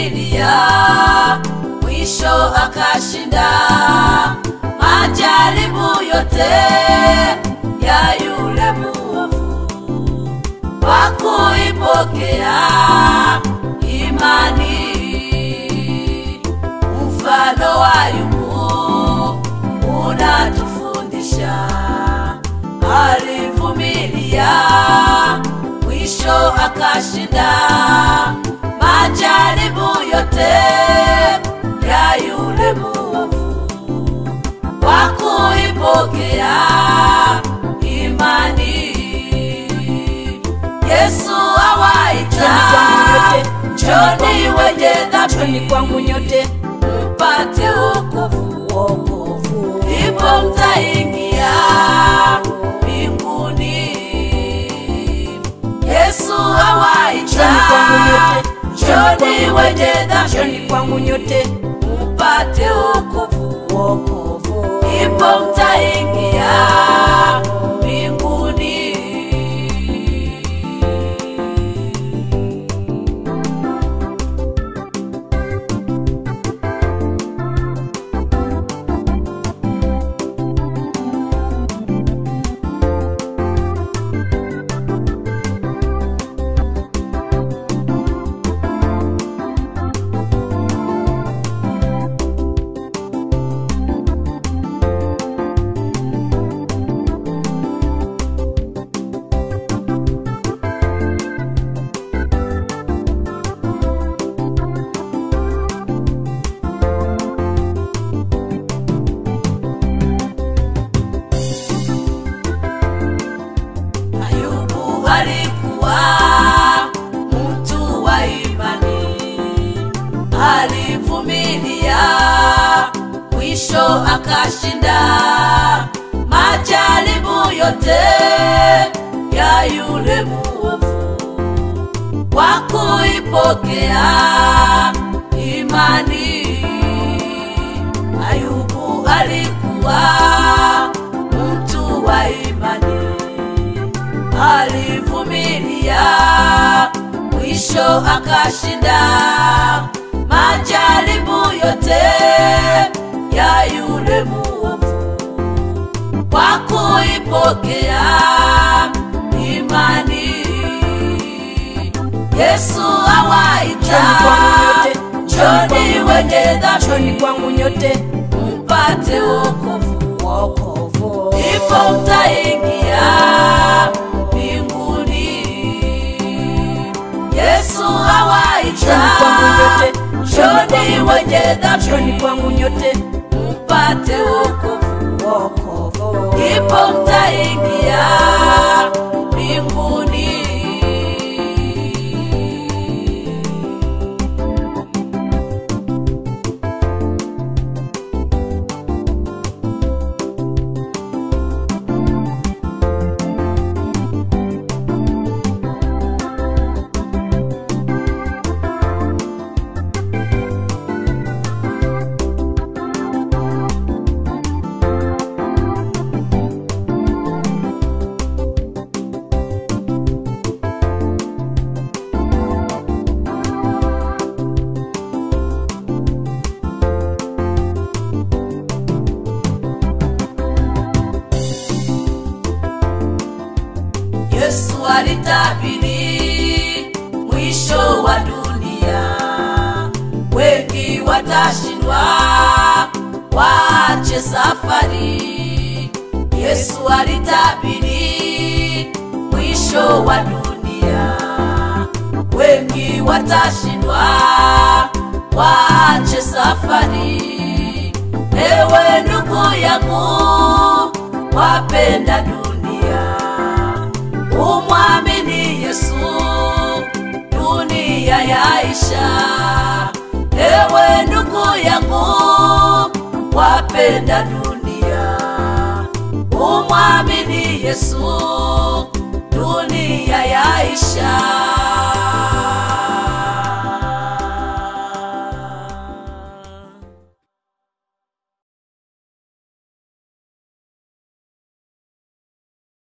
alivumilia, mwisho akashinda majaribu yote ya yule muovu kwa kuipokea imani. Mfano wa Ayubu unatufundisha, alivumilia, mwisho akashinda majaribu yote ya yule muovu kwa kuipokea imani. Yesu awaita, njoni wenye Njoni dhambi kwangu nyote mpate wokovu, wokovu. ndipo mtaingia mbinguni. Yesu awaita, Njoni kwangu nyote, njoni wenye Njoni dhambi kwangu nyote mpate wokovu, wokovu. ndipo mtaingia mbinguni. Ayubu alikuwa mtu wa imani, alivumilia, mwisho akashinda majaribu yote ya yule muovu kwa kuipokea imani. Ayubu alikuwa mtu wa imani alivumilia, mwisho akashinda majaribu yote ya yule muovu kwa kuipokea imani. Yesu awaita, njoni wenye Njoni dhambi kwangu nyote mpate wokovu wokovu. ndipo mtaingia mbinguni. Yesu awaita, njoni wenye Njoni dhambi kwangu nyote mpate wokovu, wokovu. ndipo mtaingia mbinguni. Yesu alitabiri mwisho wa dunia, wengi watashindwa, waache safari. Yesu alitabiri mwisho wa dunia, wengi watashindwa, waache safari. Ewe ndugu yangu, wapenda dunia umwamini Yesu, dunia yaisha. Ewe ndugu yangu, wapenda dunia, umwamini Yesu, dunia yaisha.